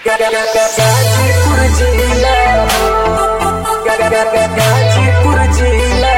गाजीपुर जिला गाजीपुर जिला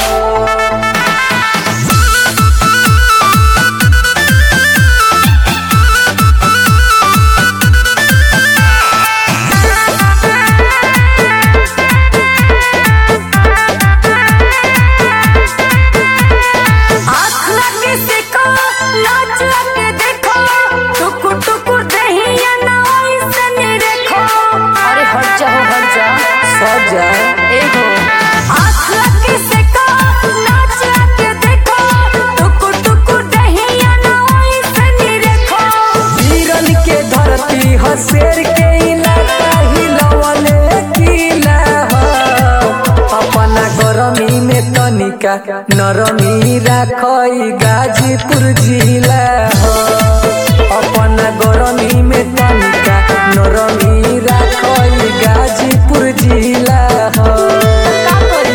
आँख लगे देखो नाच लगे देखो टुकुर टुकुर दहिया ना ऐसन देखो अरे हट जाओ हट जा सजा ए हो आँख लगे देखो नाच लगे देखो टुकुर टुकुर दहिया ना ऐसन देखो वीरन के धरती हसेर के इलाका हिलवले किला ह अपना गरमी में तनिका नरमी राखई गाजीपुर जिला ह अपना गरमी में तनिका नरमी राखई गाजीपुर जिला ह का करी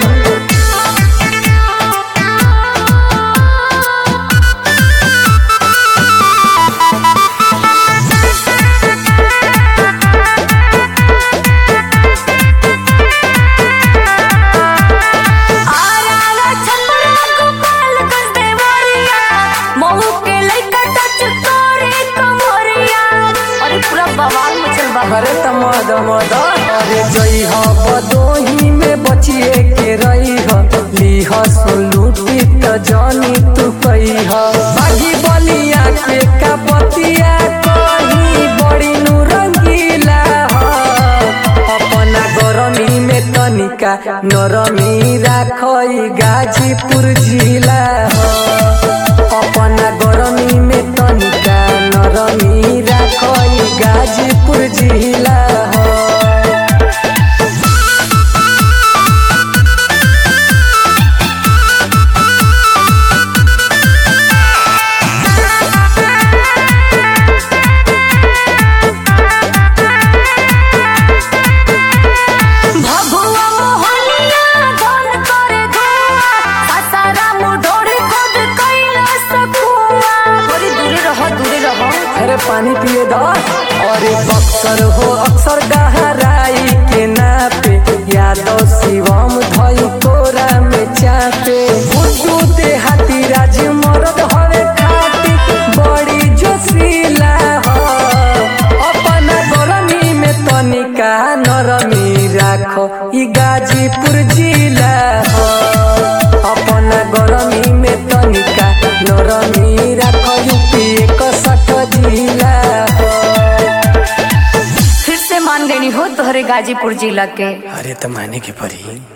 आरा छपरा गोपाल गंज देवरिया महू के लइका टच करे कमरिया अरे पूरा बवाल मचल बा अरे तमद मद अरे जई ह बदोही में बचिए के रही ह लीह सुलूटी त जानी तू कही ह बागी बलिया के का बतिया कही बड़ी नु रंगीला ह अपना गरमी में तनिका नरमी राखई गाजीपुर जिला ह अपना गरमी में तनिका नरमी राखई गाजीपुर जिला ह भभुआ मोहनिया धन करे धुआ सासाराम ढोरी खुद कैला सकुआ थोड़ी दूरे रहो दूरे रहो अरे पानी पिए द अरे बक्सर हो अक्सर गहराई के नापे यादव शिवम धई कोरा में चापे बुद्धू देहाती राज मरद हवे खाटी बड़ी जोशीला हो अपना गरमी में तनिका नरमी राखो ई गाजीपुर जिला हो अपना गरमी में तनिका नरमी राखो यूपी एक सठ जिला हो फिर से मान गई हो तोहरे गाजीपुर जिला के अरे तो माने के पड़ी